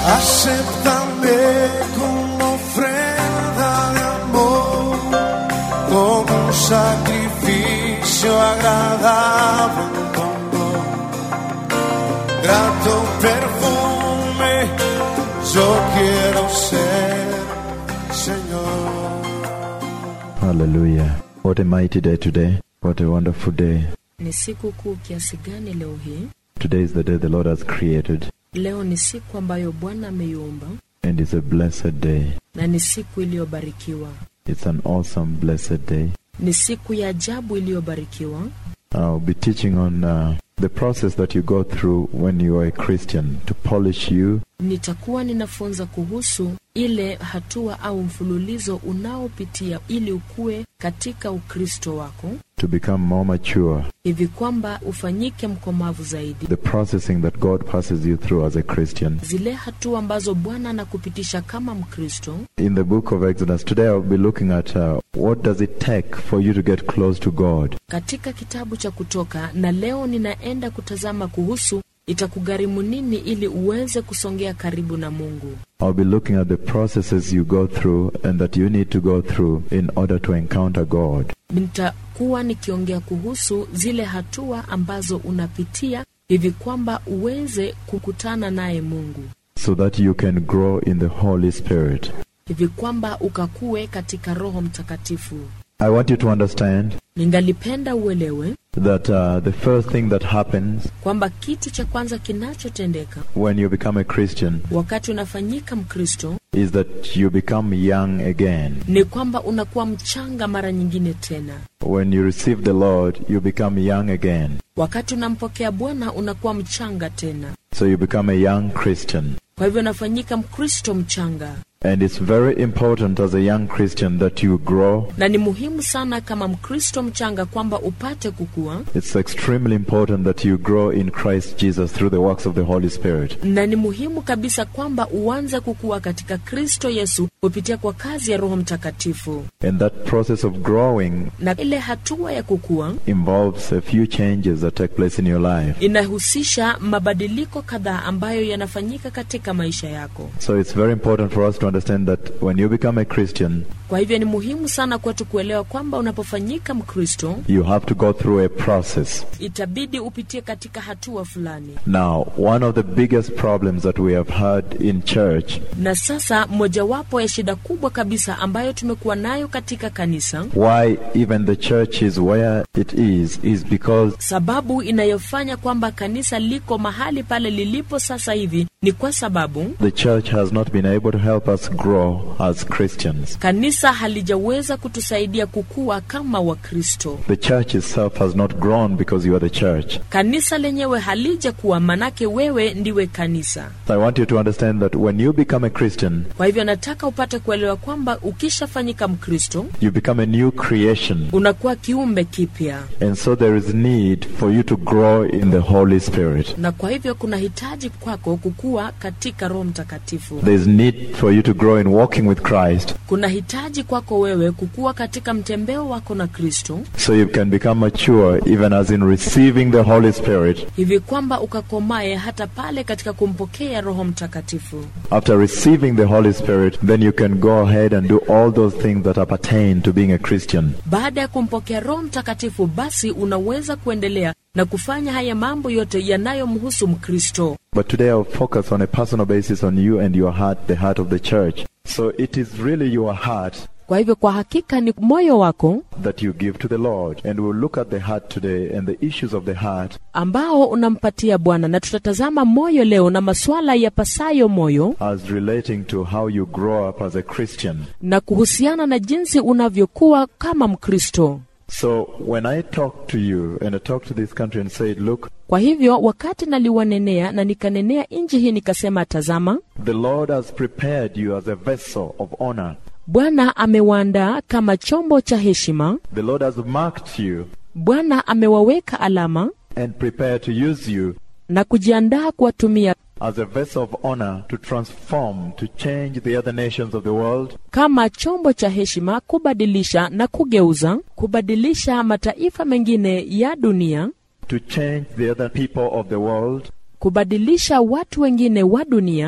Acéptame como ofrenda de amor, como un sacrificio agradable en tu honor. Grato perfume, yo quiero ser, Señor. Hallelujah. What a mighty day today. What a wonderful day. Ni siku kuu kiasi gani leo hii? Today is the day the Lord has created, Leo ni siku ambayo Bwana ameiumba and it's a blessed day. na ni siku iliyobarikiwa, It's an awesome, blessed day. ni siku ya ajabu iliyobarikiwa. I'll be teaching on uh, the process that you go through when you are a Christian to polish you, Nitakuwa ninafunza kuhusu ile hatua au mfululizo unaopitia ili ukue katika Ukristo wako to become more mature. hivi kwamba ufanyike mkomavu zaidi. The processing that God passes you through as a Christian. Zile hatua ambazo Bwana anakupitisha kama Mkristo. In the book of Exodus, today I'll be looking at uh, what does it take for you to get close to God. katika kitabu cha Kutoka, na leo ninaenda kutazama kuhusu itakugharimu nini ili uweze kusongea karibu na Mungu. I'll be looking at the processes you go through and that you need to go through in order to encounter God. Nitakuwa nikiongea kuhusu zile hatua ambazo unapitia hivi kwamba uweze kukutana naye Mungu, so that you can grow in the Holy Spirit. hivi kwamba ukakue katika Roho Mtakatifu. I want you to understand Ningalipenda uelewe that uh, the first thing that happens kwamba kitu cha kwanza kinachotendeka when you become a Christian wakati unafanyika Mkristo is that you become young again. ni kwamba unakuwa mchanga mara nyingine tena. When you receive the Lord, you become young again. Wakati unampokea Bwana unakuwa mchanga tena, So you become a young Christian. kwa hivyo unafanyika Mkristo mchanga, And it's very important as a young Christian that you grow. na ni muhimu sana kama Mkristo mchanga kwamba upate kukua, It's extremely important that you grow in Christ Jesus through the works of the Holy Spirit. na ni muhimu kabisa kwamba uanze kukua katika Kristo Yesu kupitia kwa kazi ya Roho Mtakatifu. And that process of growing Na ile hatua ya kukua involves a few changes that take place in your life. inahusisha mabadiliko kadhaa ambayo yanafanyika katika maisha yako. So it's very important for us to understand that when you become a Christian, Kwa hivyo ni muhimu sana kwetu kuelewa kwamba unapofanyika Mkristo you have to go through a process. itabidi upitie katika hatua fulani. Now, one of the biggest problems that we have had in church, Na sasa mojawapo ya shida kubwa kabisa ambayo tumekuwa nayo katika kanisa, why even the church is where it is, is because sababu inayofanya kwamba kanisa liko mahali pale lilipo sasa hivi ni kwa sababu the church has not been able to help us grow as Christians. kanisa halijaweza kutusaidia kukua kama Wakristo. The church itself has not grown because you are the church. Kanisa lenyewe halijakuwa, manake wewe ndiwe kanisa. So I want you to understand that when you become a Christian, Kwa hivyo nataka upate kuelewa kwamba ukishafanyika Mkristo you become a new creation. unakuwa kiumbe kipya, And so there is need for you to grow in the Holy Spirit. na kwa hivyo kuna hitaji kwako kukua katika Roho Mtakatifu. There's need for you to grow in walking with Christ Kuna hitaji kwako wewe kukua katika mtembeo wako na Kristo, so you can become mature even as in receiving the Holy Spirit. hivi kwamba ukakomae hata pale katika kumpokea Roho Mtakatifu. After receiving the Holy Spirit, then you can go ahead and do all those things that appertain to being a Christian. Baada ya kumpokea Roho Mtakatifu, basi unaweza kuendelea na kufanya haya mambo yote yanayomhusu Mkristo. But today I'll focus on a personal basis on you and your heart, the heart of the church. So it is really your heart Kwa hivyo kwa hakika ni moyo wako that you give to the Lord. And we'll look at the heart today and the issues of the heart ambao unampatia Bwana, na tutatazama moyo leo na masuala ya pasayo moyo as relating to how you grow up as a Christian. na kuhusiana na jinsi unavyokuwa kama Mkristo. So when I talk to you and I talk to this country and said, look, Kwa hivyo wakati naliwanenea na nikanenea nchi hii nikasema, tazama, the Lord has prepared you as a vessel of honor. Bwana amewaandaa kama chombo cha heshima. The Lord has marked you Bwana amewaweka alama and prepared to use you na kujiandaa kuwatumia as a vessel of honor to transform, to change the other nations of the world, kama chombo cha heshima, kubadilisha na kugeuza, kubadilisha mataifa mengine ya dunia, to change the other people of the world, kubadilisha watu wengine wa dunia,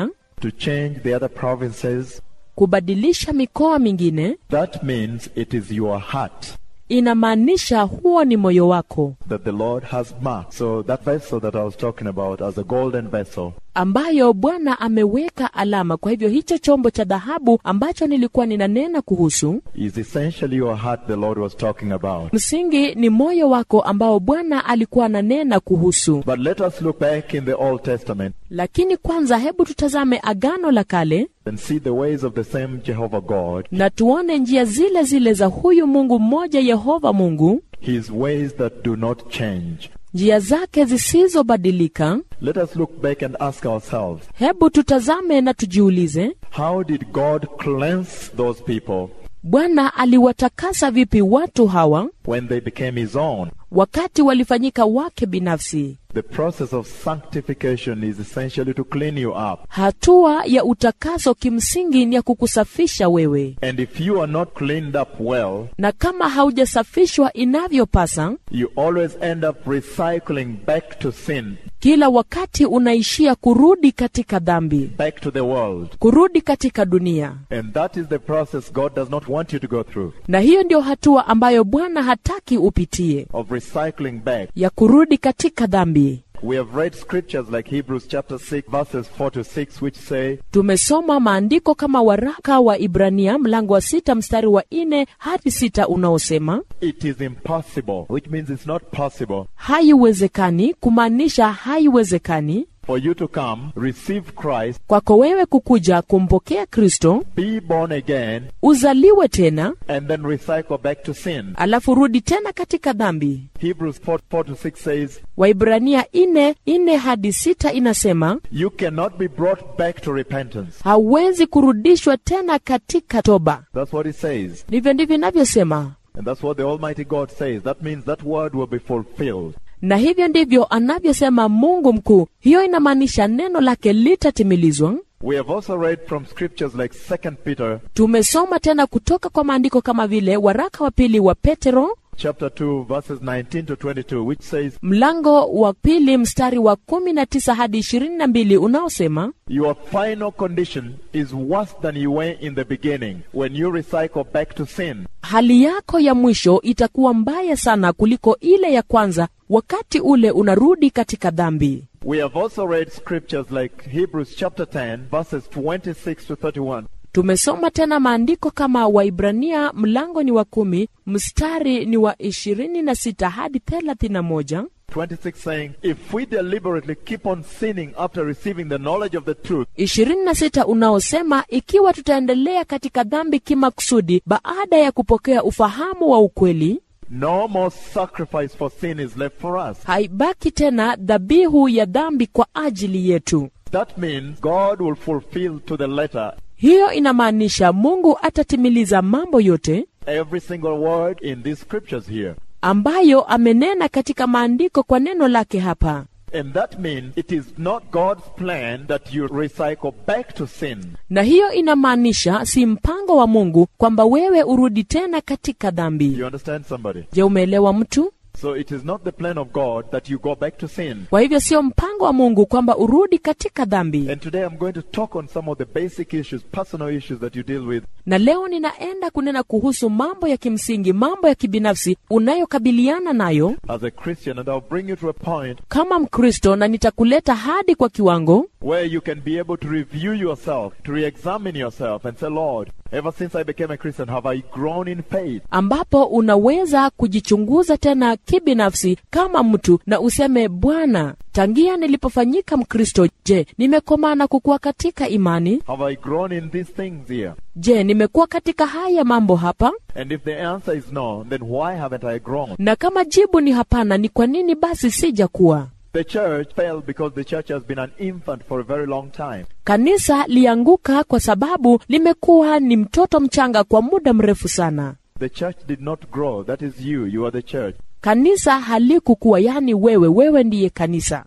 to change the other provinces, kubadilisha mikoa mingine that means it is your heart inamaanisha huo ni moyo wako that the Lord has marked. So that vessel that I was talking about as a golden vessel, ambayo bwana ameweka alama kwa hivyo hicho chombo cha dhahabu ambacho nilikuwa ninanena kuhusu is essentially your heart the Lord was talking about. msingi ni moyo wako ambao bwana alikuwa ananena kuhusu But let us look back in the Old Testament lakini kwanza hebu tutazame agano la kale and see the ways of the same Jehovah God, na tuone njia zile zile za huyu mungu mmoja yehova mungu his ways that do not change. njia zake zisizobadilika Let us look back and ask ourselves, hebu tutazame na tujiulize how did God cleanse those people bwana aliwatakasa vipi watu hawa when they became his own? wakati walifanyika wake binafsi The process of sanctification is essentially to clean you up. hatua ya utakaso kimsingi ni ya kukusafisha wewe And if you are not cleaned up well, na kama haujasafishwa inavyopasa you always end up recycling back to sin, kila wakati unaishia kurudi katika dhambi back to the world. kurudi katika dunia And that is the process God does not want you to go through na hiyo ndio hatua ambayo bwana hataki upitie of recycling back. ya kurudi katika dhambi We have read scriptures like Hebrews chapter 6 verses 4 to 6 which say, tumesoma maandiko kama waraka wa ibrania mlango wa sita mstari wa nne hadi sita unaosema it is impossible, which means it's not possible haiwezekani kumaanisha haiwezekani for you to come, receive Christ, kwako wewe kukuja kumpokea kristo be born again, uzaliwe tena and then recycle back to sin. alafu rudi tena katika dhambi Hebrews 4, 4 to 6 says, waibrania ine ine hadi sita inasema You cannot be brought back to repentance. hauwezi kurudishwa tena katika toba That's what it says. ndivyo ndivyo inavyosema And that's what the Almighty God says. That means that word will be fulfilled. na hivyo ndivyo anavyosema mungu mkuu hiyo inamaanisha neno lake litatimilizwa We have also read from scriptures like 2 Peter tumesoma tena kutoka kwa maandiko kama vile waraka wa pili wa petero chapter 2 verses 19 to 22 which says, mlango wa pili mstari wa kumi na tisa hadi ishirini na mbili unaosema Your final condition is worse than you were in the beginning when you recycle back to sin. hali yako ya mwisho itakuwa mbaya sana kuliko ile ya kwanza wakati ule unarudi katika dhambi We have also read scriptures like Hebrews chapter 10 verses 26 to 31 tumesoma tena maandiko kama waibrania mlango ni wa kumi mstari ni wa ishirini na sita hadi thelathini na moja 26 saying, If we deliberately keep on sinning after receiving the knowledge of the truth, ishirini na sita unaosema ikiwa tutaendelea katika dhambi kimakusudi baada ya kupokea ufahamu wa ukweli no more sacrifice for sin is left for us. haibaki tena dhabihu ya dhambi kwa ajili yetu That means God will fulfill to the letter hiyo inamaanisha mungu atatimiliza mambo yote every single word in these scriptures here. ambayo amenena katika maandiko kwa neno lake hapa And that means it is not God's plan that you recycle back to sin. na hiyo inamaanisha si mpango wa mungu kwamba wewe urudi tena katika dhambi You understand somebody? je umeelewa mtu So it is not the plan of God that you go back to sin. kwa hivyo sio mpango wa mungu kwamba urudi katika dhambi And today I'm going to talk on some of the basic issues, personal issues that you deal with na leo ninaenda kunena kuhusu mambo ya kimsingi mambo ya kibinafsi unayokabiliana nayo as a Christian, and I'll bring you to a point kama mkristo na nitakuleta hadi kwa kiwango where you can be able to review yourself, to re-examine yourself and say, Lord, ever since I became a Christian, have I grown in faith? ambapo unaweza kujichunguza tena kibinafsi kama mtu na useme bwana tangia nilipofanyika mkristo je nimekomaa na kukua katika imani Have I grown in these things here? je nimekuwa katika haya mambo hapa And if the answer is no, then why haven't I grown? na kama jibu ni hapana ni kwa nini basi sijakuwa The church fell because the church has been an infant for a very long time. kanisa lianguka kwa sababu limekuwa ni mtoto mchanga kwa muda mrefu sana The church did not grow. That is you. You are the church. kanisa halikukuwa yani wewe wewe ndiye kanisa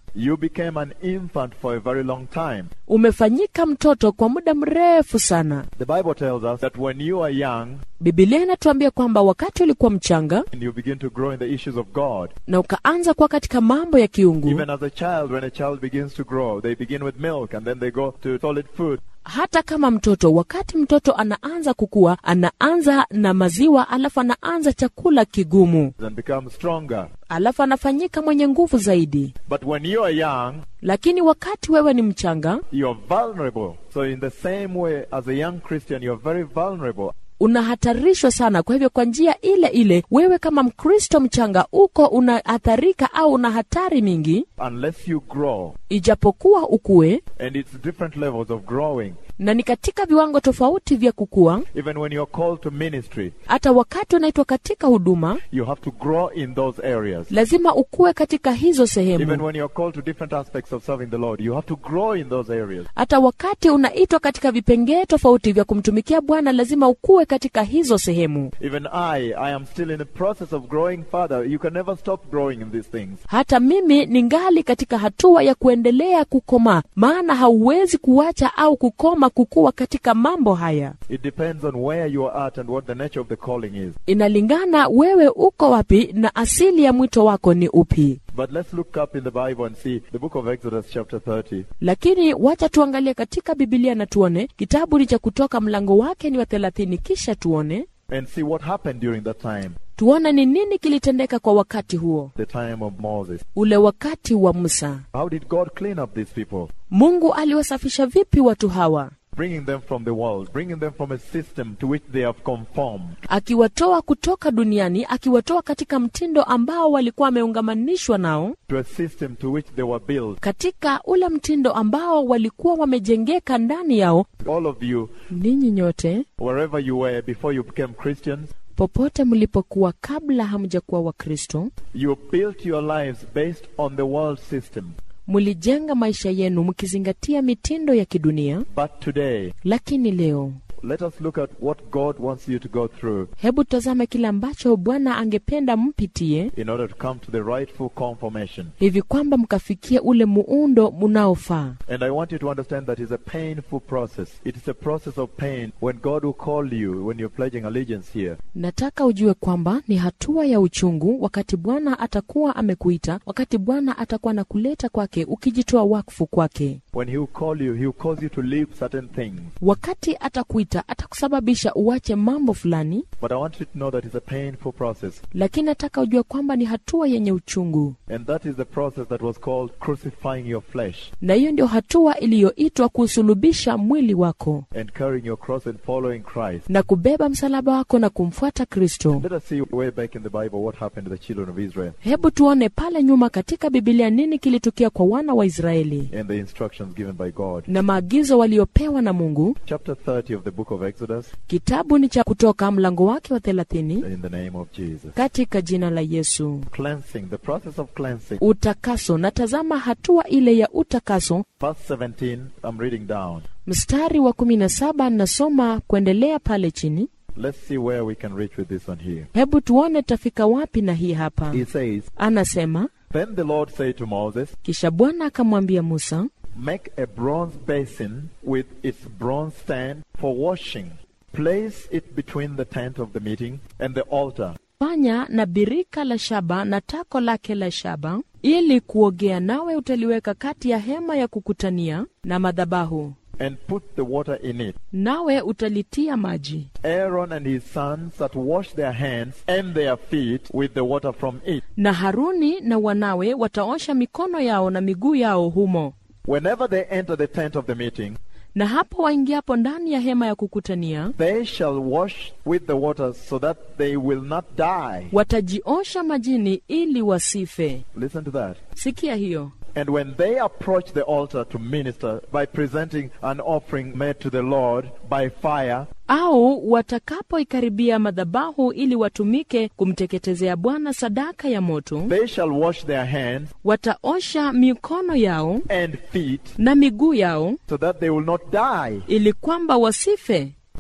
You became an infant for a very long time. umefanyika mtoto kwa muda mrefu sana The Bible tells us that when you are young bibilia inatuambia kwamba wakati ulikuwa mchanga and you begin to grow in the issues of God, na ukaanza kuwa katika mambo ya kiungu even as a child, when a child begins to grow, they begin with milk and then they go to solid food. hata kama mtoto wakati mtoto anaanza kukua anaanza na maziwa alafu anaanza chakula kigumu and become stronger. alafu anafanyika mwenye nguvu zaidi But when you are young, lakini wakati wewe ni mchanga you're vulnerable. So in the same way as a young Christian, you're very vulnerable. unahatarishwa sana kwa hivyo kwa njia ile ile wewe kama mkristo mchanga uko unahatarika au una hatari mingi Unless you grow, ijapokuwa ukue and it's different levels of growing. na ni katika viwango tofauti vya kukua Even when you're called to ministry, hata wakati unaitwa katika huduma you have to grow in those areas. lazima ukue katika hizo Even sehemu when you're called to different aspects of serving the Lord, you have to grow in those areas. hata wakati unaitwa katika vipengee tofauti vya kumtumikia bwana lazima ukue katika hizo sehemu Even I, I am still in the process of growing further. You can never stop growing in these things. hata mimi ningali katika hatua ya kuendelea kukomaa maana hauwezi kuacha au kukoma kukua katika mambo haya It depends on where you are at and what the nature of the calling is. inalingana wewe uko wapi na asili ya mwito wako ni upi But let's look up in the Bible and see the book of Exodus, chapter 30. lakini wacha tuangalie katika bibilia na tuone kitabu ni cha kutoka mlango wake ni wa thelathini kisha tuone and see what happened during that time, tuone ni nini kilitendeka kwa wakati huo the time of Moses. ule wakati wa musa How did God clean up these people? mungu aliwasafisha vipi watu hawa Bringing them from the world, bringing them from a system to which they have conformed. akiwatoa kutoka duniani akiwatoa katika mtindo ambao walikuwa wameungamanishwa nao To a system to which they were built. katika ule mtindo ambao walikuwa wamejengeka ndani yao All of you, ninyi nyote wherever you were before you became Christians, popote mlipokuwa kabla hamjakuwa wakristo you built your lives based on the world system. mlijenga maisha yenu mkizingatia mitindo ya kidunia But today, lakini leo let us look at what God wants you to go through hebu tazame kile ambacho bwana angependa mpitie in order to come to the rightful conformation. hivi kwamba mkafikie ule muundo unaofaa And I want you to understand that it's a painful process. It is a process of pain when God will call you when you're pledging allegiance here. nataka ujue kwamba ni hatua ya uchungu wakati bwana atakuwa amekuita wakati bwana atakuwa na kuleta kwake ukijitoa wakfu kwake When He will call you, He will cause you to leave certain things. wakati atakuita atakusababisha uache mambo fulani But I want you to know that it's a painful process. lakini nataka ujue kwamba ni hatua yenye uchungu And that is the process that was called crucifying your flesh na hiyo ndio hatua iliyoitwa kusulubisha mwili wako and carrying your cross and following Christ. na kubeba msalaba wako na kumfuata kristo Let us see way back in the Bible what happened to the children of Israel hebu tuone pale nyuma katika bibilia nini kilitukia kwa wana wa israeli and the instructions given by God. na maagizo waliopewa na mungu Chapter 30 of the book of Exodus kitabu ni cha kutoka mlango wake wa thelathini in the name of Jesus. katika jina la yesu Cleansing, the process of cleansing. utakaso na tazama hatua ile ya utakaso Verse 17, I'm reading down. mstari wa kumi na saba nasoma kuendelea pale chini Let's see where we can reach with this one here. hebu tuone tafika wapi na hii hapa He says, anasema Then the Lord said to Moses, kisha bwana akamwambia musa Make a bronze basin with its bronze stand for washing. Place it between the tent of the meeting and the altar. fanya na birika la shaba na tako lake la shaba ili kuogea nawe utaliweka kati ya hema ya kukutania na madhabahu and put the water in it. nawe utalitia maji Aaron and his sons that wash their hands and their feet with the water from it. na haruni na wanawe wataosha mikono yao na miguu yao humo Whenever they enter the tent of the meeting, na hapo waingiapo ndani ya hema ya kukutania they shall wash with the water so that they will not die. watajiosha majini ili wasife Listen to that. sikia hiyo And when they approach the altar to minister by presenting an offering made to the Lord by fire, au watakapoikaribia madhabahu ili watumike kumteketezea bwana sadaka ya moto they shall wash their hands wataosha mikono yao and feet na miguu yao so that they will not die. ili kwamba wasife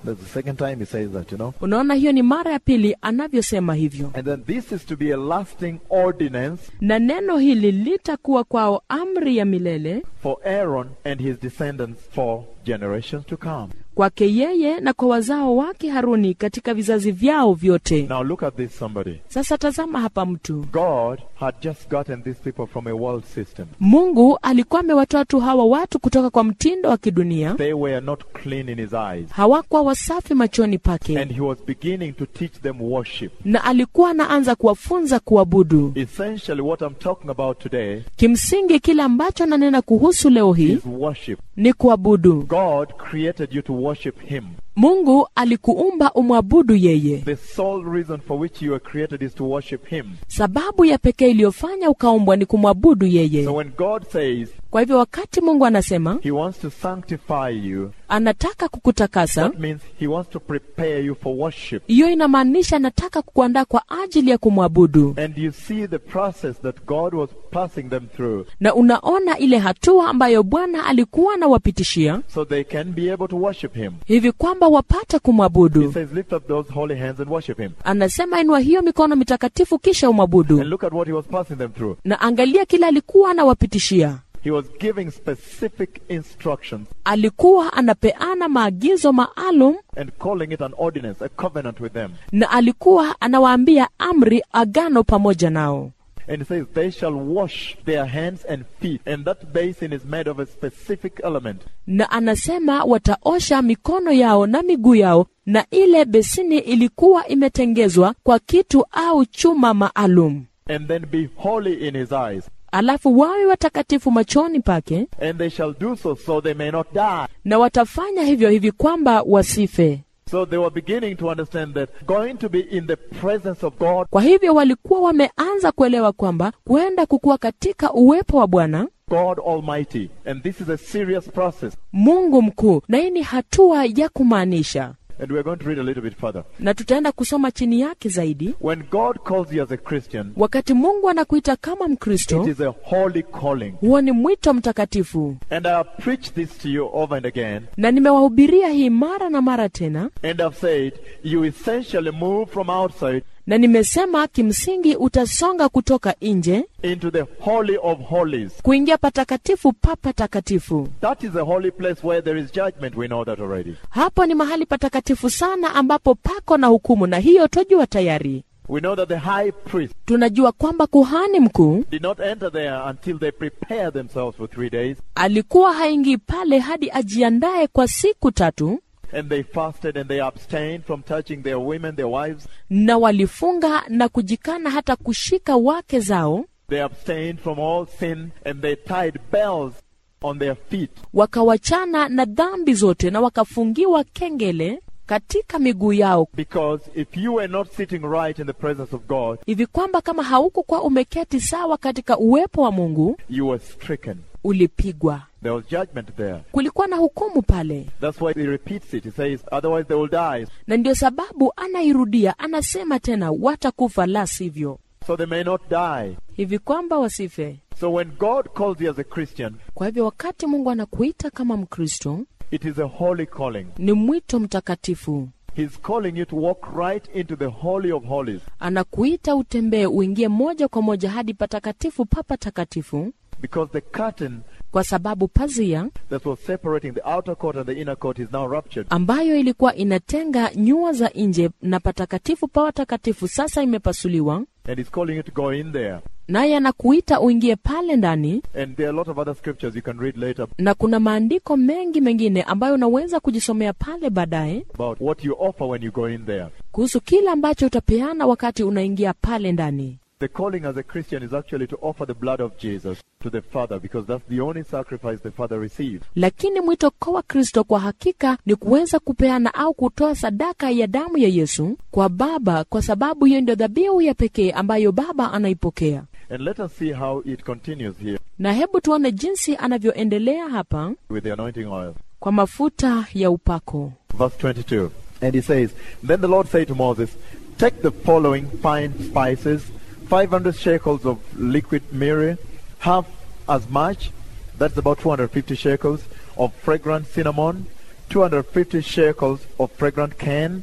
That's the second time he says that, you know. unaona hiyo ni mara ya pili anavyosema hivyo And then this is to be a lasting ordinance na neno hili litakuwa kwao amri ya milele for Aaron and his descendants for generations to come. kwake yeye na kwa wazao wake haruni katika vizazi vyao vyote Now look at this, somebody. sasa tazama hapa mtu God had just gotten these people from a world system. mungu alikuwa amewatoa tu hawa watu kutoka kwa mtindo wa kidunia They were not clean in his eyes. hawakuwa wasafi machoni pake And he was beginning to teach them worship. na alikuwa anaanza kuwafunza kuabudu Essentially, what I'm talking about today kimsingi kile ambacho ananena kuhusu leo hii is worship. ni kuabudu God created you to worship him. mungu alikuumba umwabudu yeye The sole reason for which you were created is to worship him. sababu ya pekee iliyofanya ukaumbwa ni kumwabudu yeye So when God says kwa hivyo wakati mungu anasema he wants to sanctify you, anataka kukutakasa that means he wants to prepare you for worship. hiyo inamaanisha anataka kukuandaa kwa ajili ya kumwabudu And you see the process that God was passing them through na unaona ile hatua ambayo bwana alikuwa anawapitishia so they can be able to worship him. hivi kwamba wapate He kumwabudu says, lift up those holy hands and worship him. anasema inua hiyo mikono mitakatifu kisha And umwabudu look at what he was passing them through. na angalia kile alikuwa anawapitishia He was giving specific instructions alikuwa anapeana maagizo maalum and calling it an ordinance, a covenant with them. na alikuwa anawaambia amri agano pamoja nao And he says, They shall wash their hands and feet. And that basin is made of a specific element. na anasema wataosha mikono yao na miguu yao na ile besini ilikuwa imetengezwa kwa kitu au chuma maalum And then be holy in his eyes. alafu wawe watakatifu machoni pake And they shall do so, so they may not die. na watafanya hivyo hivi kwamba wasife So they were beginning to understand that going to be in the presence of God kwa hivyo walikuwa wameanza kuelewa kwamba kwenda kukuwa katika uwepo wa bwana God Almighty. And this is a serious process. mungu mkuu na hii ni hatua ya kumaanisha And we're going to read a little bit further. na tutaenda kusoma chini yake zaidi When God calls you as a Christian, wakati mungu anakuita kama it mkristo is a holy calling. huo ni mwito mtakatifu And I have preached this to you over and again. na nimewahubiria hii mara na mara tena And I've said, you essentially move from outside na nimesema kimsingi utasonga kutoka nje into the Holy of Holies. kuingia patakatifu pa patakatifu That is a holy place where there is judgment. We know that already. hapo ni mahali patakatifu sana ambapo pako na hukumu na hiyo twajua tayari We know that the high priest tunajua kwamba kuhani mkuu did not enter there until they prepared themselves for three days alikuwa haingii pale hadi ajiandaye kwa siku tatu and they fasted and they abstained from touching their women, their wives. na walifunga na kujikana hata kushika wake zao They abstained from all sin and they tied bells on their feet. wakawachana na dhambi zote na wakafungiwa kengele katika miguu yao Because if you were not sitting right in the presence of God, hivi kwamba kama haukukuwa umeketi sawa katika uwepo wa mungu you were stricken. ulipigwa There was judgment there. kulikuwa na hukumu pale That's why he repeats it. He says, otherwise they will die. na ndio sababu anairudia anasema tena watakufa la sivyo So they may not die. hivi kwamba wasife So when God calls you as a Christian, kwa hivyo wakati mungu anakuita kama mkristo it is a holy calling. ni mwito mtakatifu He's calling you to walk right into the Holy of Holies. anakuita utembee uingie moja kwa moja hadi patakatifu pa patakatifu Because the curtain kwa sababu pazia that was separating the outer court and the inner court is now ruptured. ambayo ilikuwa inatenga nyua za nje na patakatifu pa watakatifu sasa imepasuliwa And he's calling you to go in there. naye anakuita uingie pale ndani And there are a lot of other scriptures you can read later na kuna maandiko mengi mengine ambayo unaweza kujisomea pale baadaye about what you offer when you go in there. kuhusu kile ambacho utapeana wakati unaingia pale ndani The calling as a Christian is actually to offer the blood of Jesus to the Father because that's the only sacrifice the Father receives. lakini mwito kwa wakristo kwa hakika ni kuweza kupeana au kutoa sadaka ya damu ya yesu kwa baba kwa sababu hiyo ndio dhabihu ya pekee ambayo baba anaipokea And let us see how it continues here na hebu tuone jinsi anavyoendelea hapa with the anointing oil. kwa mafuta ya upako Verse 22. And he says, Then the Lord said to Moses, Take the following fine spices, 500 shekels of liquid myrrh, half as much, that's about 250 shekels, of fragrant cinnamon, 250 shekels of fragrant cane,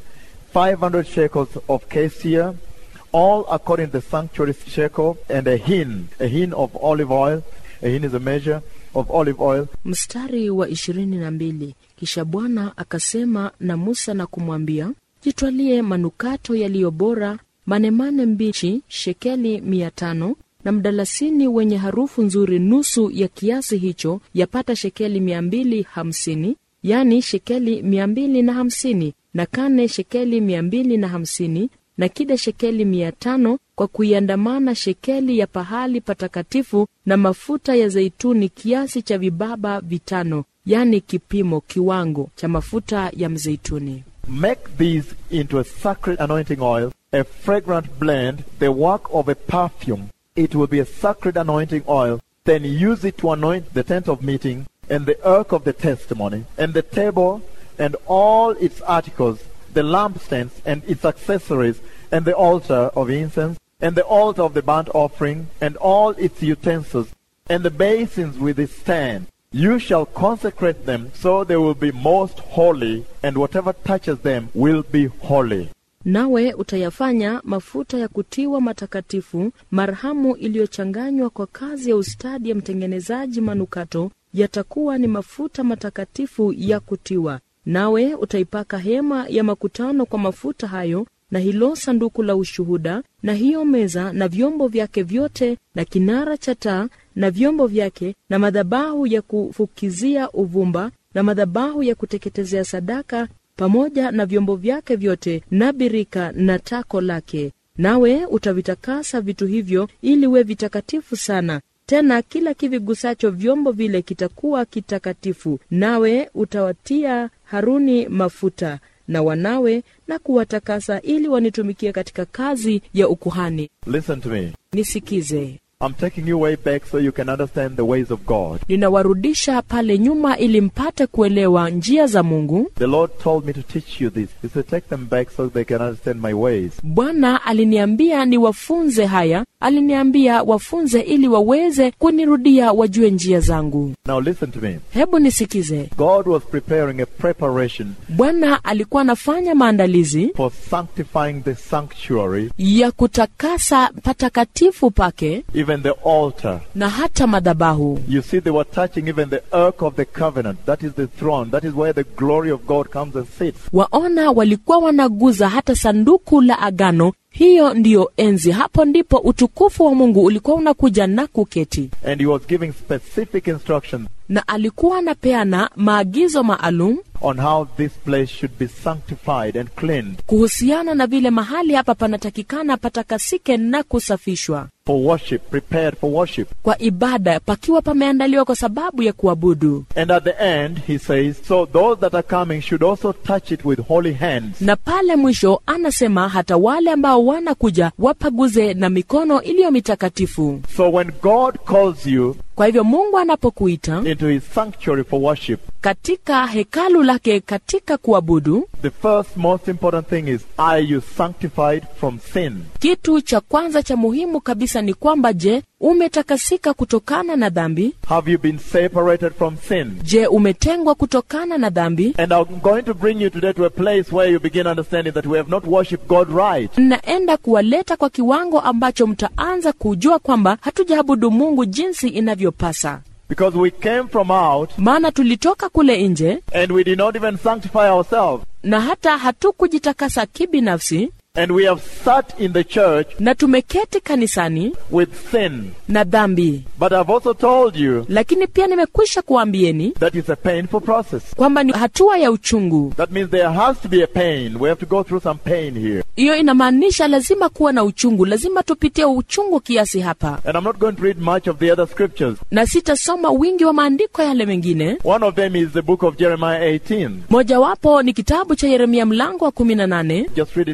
500 shekels of cassia, all according to the sanctuary shekel, and a hin, a hin of olive oil. A hin is a measure of olive oil. mstari wa ishirini na mbili kisha bwana akasema na musa na kumwambia jitwalie manukato yaliyo bora manemane mbichi shekeli mia tano na mdalasini wenye harufu nzuri nusu ya kiasi hicho yapata shekeli mia mbili hamsini yani shekeli mia mbili na hamsini na kane shekeli mia mbili na hamsini na kida shekeli mia tano kwa kuiandamana shekeli ya pahali patakatifu na mafuta ya zeituni kiasi cha vibaba vitano yani kipimo kiwango cha mafuta ya mzeituni Make these into a sacred anointing oil, a fragrant blend, the work of a perfume. It will be a sacred anointing oil. Then use it to anoint the tent of meeting and the ark of the testimony and the table and all its articles, the lampstands and its accessories and the altar of incense and the altar of the burnt offering and all its utensils and the basins with its stand. You shall consecrate them so they will be most holy, and whatever touches them will be holy. nawe utayafanya mafuta ya kutiwa matakatifu marhamu iliyochanganywa kwa kazi ya ustadi ya mtengenezaji manukato yatakuwa ni mafuta matakatifu ya kutiwa nawe utaipaka hema ya makutano kwa mafuta hayo na hilo sanduku la ushuhuda na hiyo meza na vyombo vyake vyote na kinara cha taa na vyombo vyake na madhabahu ya kufukizia uvumba na madhabahu ya kuteketezea sadaka pamoja na vyombo vyake vyote na birika na tako lake nawe utavitakasa vitu hivyo ili we vitakatifu sana tena kila kivigusacho vyombo vile kitakuwa kitakatifu nawe utawatia haruni mafuta na wanawe na kuwatakasa ili wanitumikie katika kazi ya ukuhani Listen to me. nisikize I'm taking you way back so you can understand the ways of God. ninawarudisha pale nyuma ili mpate kuelewa njia za mungu The Lord told me to teach you this. He said, take them back so they can understand my ways. bwana aliniambia niwafunze haya aliniambia wafunze ili waweze kunirudia wajue njia zangu Now listen to me. hebu nisikize God was preparing a preparation bwana alikuwa anafanya maandalizi for sanctifying the sanctuary, ya kutakasa patakatifu pake even the altar. na hata madhabahu You see, they were touching even the ark of the covenant. That is the throne. That is where the glory of God comes and sits. waona walikuwa wanaguza hata sanduku la agano hiyo ndiyo enzi hapo ndipo utukufu wa mungu ulikuwa unakuja na kuketi And he was giving specific instructions na alikuwa anapeana maagizo maalum on how this place should be sanctified and cleansed kuhusiana na vile mahali hapa panatakikana patakasike na kusafishwa for worship, prepared for worship. kwa ibada pakiwa pameandaliwa kwa sababu ya kuabudu And at the end, he says, so those that are coming should also touch it with holy hands. na pale mwisho anasema hata wale ambao wanakuja wapaguze na mikono iliyo mitakatifu So when God calls you kwa hivyo mungu anapokuita into his sanctuary for worship, katika hekalu lake katika kuabudu the first most important thing is, are you sanctified from sin? kitu cha kwanza cha muhimu kabisa ni kwamba je umetakasika kutokana na dhambi Have you been separated from sin? je umetengwa kutokana na dhambi And I'm going to bring you today to a place where you begin understanding that we have not worshipped God right. naenda kuwaleta kwa kiwango ambacho mtaanza kujua kwamba hatujaabudu mungu jinsi inavyopasa Because we came from out maana tulitoka kule nje and we did not even sanctify ourselves. na hata hatukujitakasa kibinafsi And we have sat in the church na tumeketi kanisani with sin. na dhambi But I've also told you lakini pia nimekwisha kuambieni that it's a painful process. kwamba ni hatua ya uchungu That means there has to be a pain. We have to go through some pain here. hiyo inamaanisha lazima kuwa na uchungu lazima tupitie uchungu kiasi hapa And I'm not going to read much of the other scriptures. na sitasoma wingi wa maandiko yale mengine One of them is the book of Jeremiah 18. mojawapo ni kitabu cha yeremia mlango wa 18 Just read it later.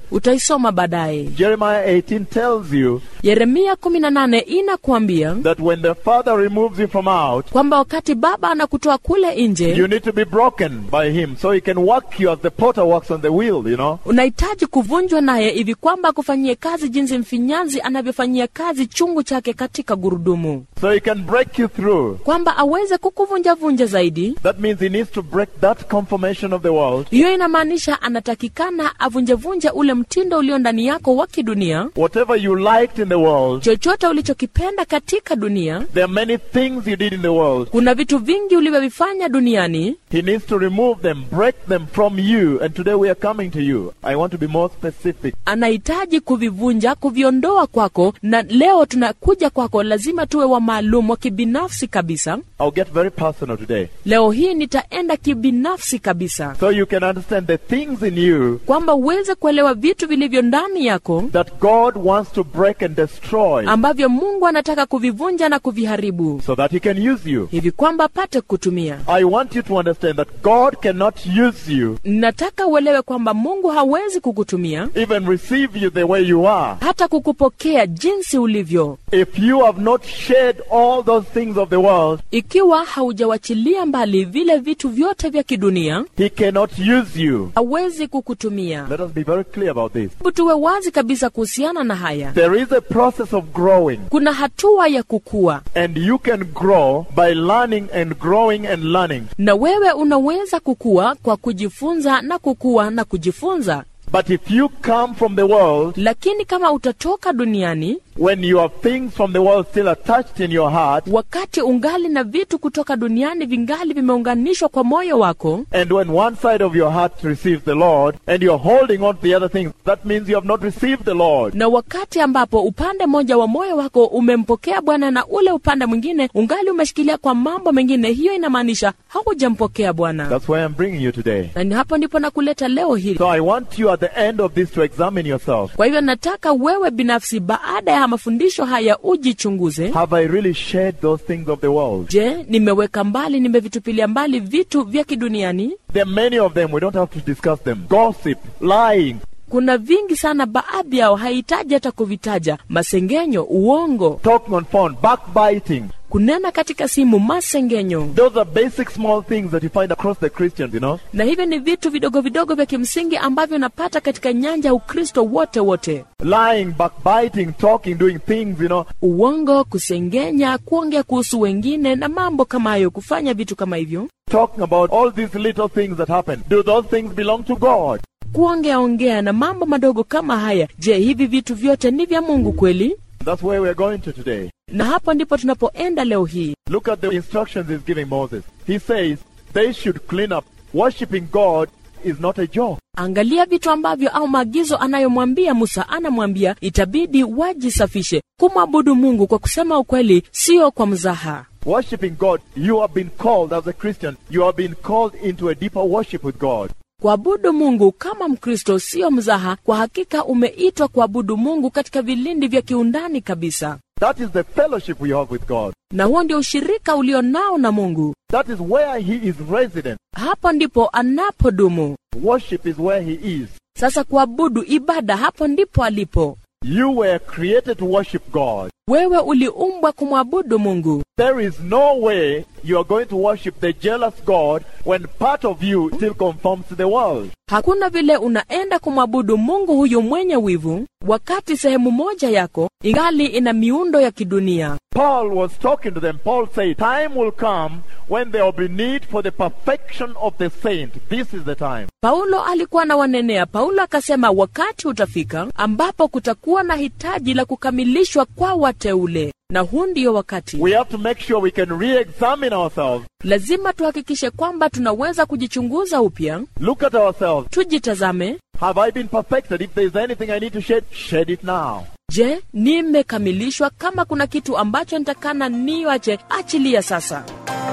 utaisoma baadaye Jeremiah 18 tells you yeremia 18 inakuambia that when the Father removes you from out, kwamba wakati baba anakutoa kule nje you need to be broken by Him so He can work you as the potter works on the wheel, you know. unahitaji kuvunjwa naye hivi kwamba akufanyie kazi jinsi mfinyanzi anavyofanyia kazi chungu chake katika gurudumu So He can break you through. kwamba aweze kukuvunjavunja zaidi That means He needs to break that conformation of the world. hiyo inamaanisha anatakikana avunjevunje ule mtindo ulio ndani yako wa kidunia Whatever you liked in the world, chochote ulichokipenda katika dunia there are many things you did in the world. kuna vitu vingi ulivyovifanya duniani He needs to remove them, break them from you. And today we are coming to you. I want to be more specific. anahitaji kuvivunja kuviondoa kwako na leo tunakuja kwako lazima tuwe wa maalum wa kibinafsi kabisa I'll get very personal today. leo hii nitaenda kibinafsi kabisa So you can understand the things in you kwamba uweze kuelewa vitu vilivyo ndani yako that God wants to break and destroy ambavyo mungu anataka kuvivunja na kuviharibu so that He can use you. hivi kwamba apate kutumia I want you to understand that God cannot use you, nataka uelewe kwamba mungu hawezi kukutumia even receive you the way you are, hata kukupokea jinsi ulivyo if you have not shed all those things of the world. ikiwa haujawachilia mbali vile vitu vyote vya kidunia He cannot use you. hawezi kukutumia Let us be very clear about this. hebu tuwe wazi kabisa kuhusiana na haya There is a process of growing, kuna hatua ya kukua and you can grow by learning and growing and learning. na wewe unaweza kukua kwa kujifunza na kukua na kujifunza But if you come from the world, lakini kama utatoka duniani when you have things from the world still attached in your heart, wakati ungali na vitu kutoka duniani vingali vimeunganishwa kwa moyo wako and when one side of your heart receives the Lord, and you're holding on to the other things, that means you have not received the Lord. na wakati ambapo upande mmoja wa moyo wako umempokea bwana na ule upande mwingine ungali umeshikilia kwa mambo mengine hiyo inamaanisha haujampokea bwana That's why I'm bringing you today. na ni hapo ndipo nakuleta leo hili So I want you at the end of this to examine yourself. kwa hivyo nataka wewe binafsi baada ya mafundisho haya ujichunguze Have I really shed those things of the world? je nimeweka mbali nimevitupilia mbali vitu vya kiduniani There are many of them. We don't have to discuss them. Gossip, lying, kuna vingi sana baadhi yao hahitaji hata kuvitaja masengenyo uongo talking on phone, backbiting. kunena katika simu masengenyo Those are basic small things that you find across the Christians, you know. na hivyo ni vitu vidogo vidogo vya kimsingi ambavyo unapata katika nyanja ya ukristo wote wote Lying, backbiting, talking, doing things, you know. uongo kusengenya kuongea kuhusu wengine na mambo kama hayo kufanya vitu kama hivyo Talking about all these little things that happen. Do those things belong to God? kuongea ongea na mambo madogo kama haya je hivi vitu vyote ni vya mungu kweli That's where we're going to today. na hapo ndipo tunapoenda leo hii Look at the instructions he's giving Moses. He says they should clean up. Worshipping God is not a joke. angalia vitu ambavyo au maagizo anayomwambia musa anamwambia itabidi wajisafishe kumwabudu mungu kwa kusema ukweli sio kwa mzaha Worshipping God, you have been called as a Christian, you have been called into a deeper worship with God. kuabudu mungu kama mkristo sio mzaha kwa hakika umeitwa kuabudu mungu katika vilindi vya kiundani kabisa That is the fellowship we have with God. na huo ndio ushirika ulio nao na mungu That is where He is resident. hapo ndipo anapodumu Worship is where He is. sasa kuabudu ibada hapo ndipo alipo You were created to worship God. wewe uliumbwa kumwabudu mungu There is no way you are going to worship the jealous God when part of you still conforms to the world. hakuna vile unaenda kumwabudu mungu huyu mwenye wivu wakati sehemu moja yako ingali ina miundo ya kidunia Paul was talking to them. Paul said, Time will come when there will be need for the perfection of the saint. This is the time. paulo alikuwa na wanenea paulo akasema wakati utafika ambapo kutakuwa na hitaji la kukamilishwa kwa wateule na huu ndio wakati We have to make sure we can re examine ourselves, lazima tuhakikishe kwamba tunaweza kujichunguza upya look at ourselves. tujitazame Have I been perfected? If there is anything I need to shed, shed it now. je nimekamilishwa kama kuna kitu ambacho nitakana niwache achilia sasa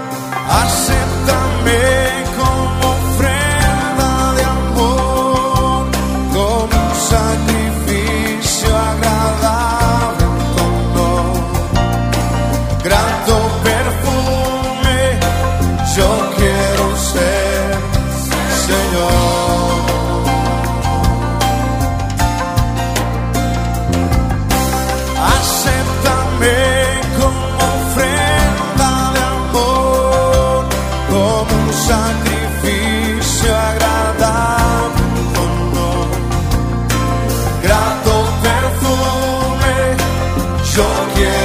Acéptame como ofrenda de amor, como un sacrificio agradable a tu honor. Grato perfume, yo quiero ser, Señor. Yo quiero